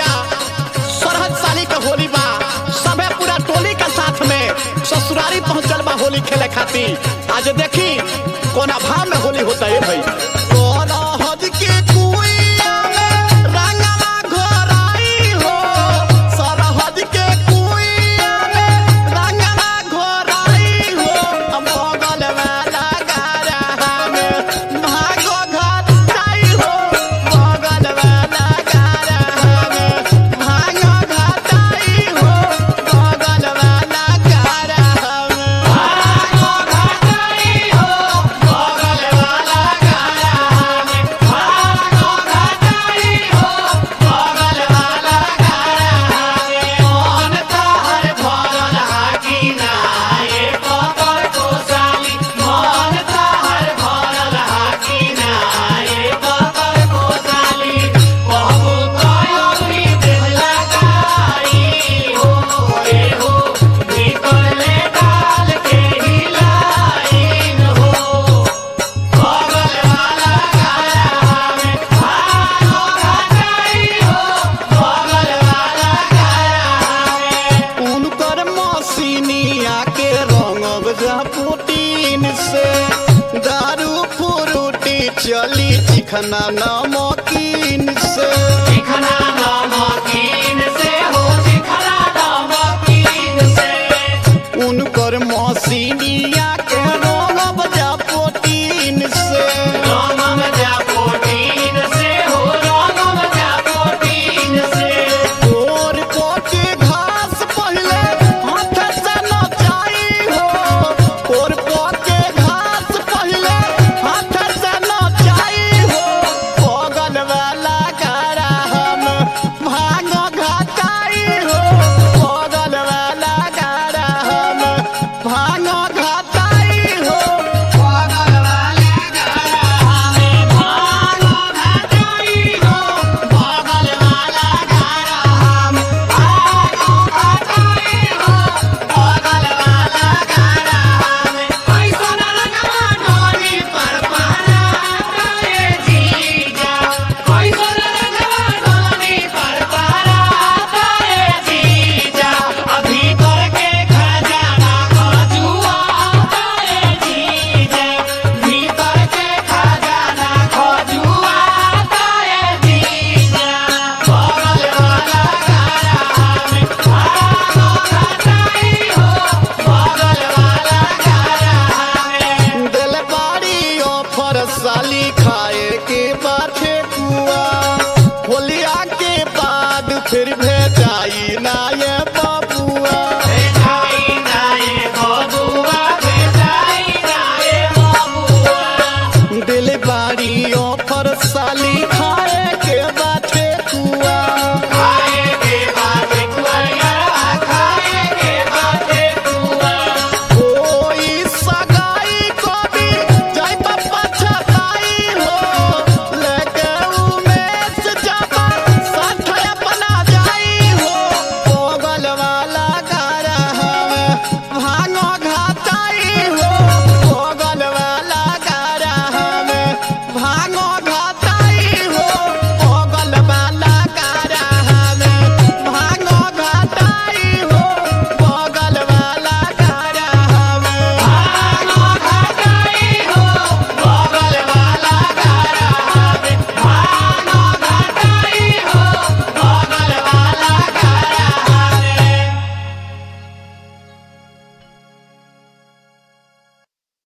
सरहद साली के होली बा सबे पूरा टोली के साथ में ससुरारी पहुंचल बा होली खेले खातिर आज देखी कोना भाव में होली होता है भाई सरहद के कुइया में रंगवा घोराई हो सरहद के कुइया में रंगवा घोराई हो बगल वाला गारा में भागो घर जाई हो बगल वाला गारा में भागो घर जाई हो बगल वाला गारा में भागो घर जाई हो बगल वाला गारा में भागो घर जाई हो बगल वाला गारा में कौन तहर भरल हाकी ना ए पकड़ को साली कौन तहर भरल हाकी ना ए पकड़ को साली कहबो कयोरी दिल लगाई हो ए हो भीतर ले डाल के हिलाइन हो बगल वाला गारा में भागो घटाई हो बगल वाला गारा में उनकर मसीनिया के रंगब पुटीन से दारू फुरुटी चली चिखना नमकीन से चिखना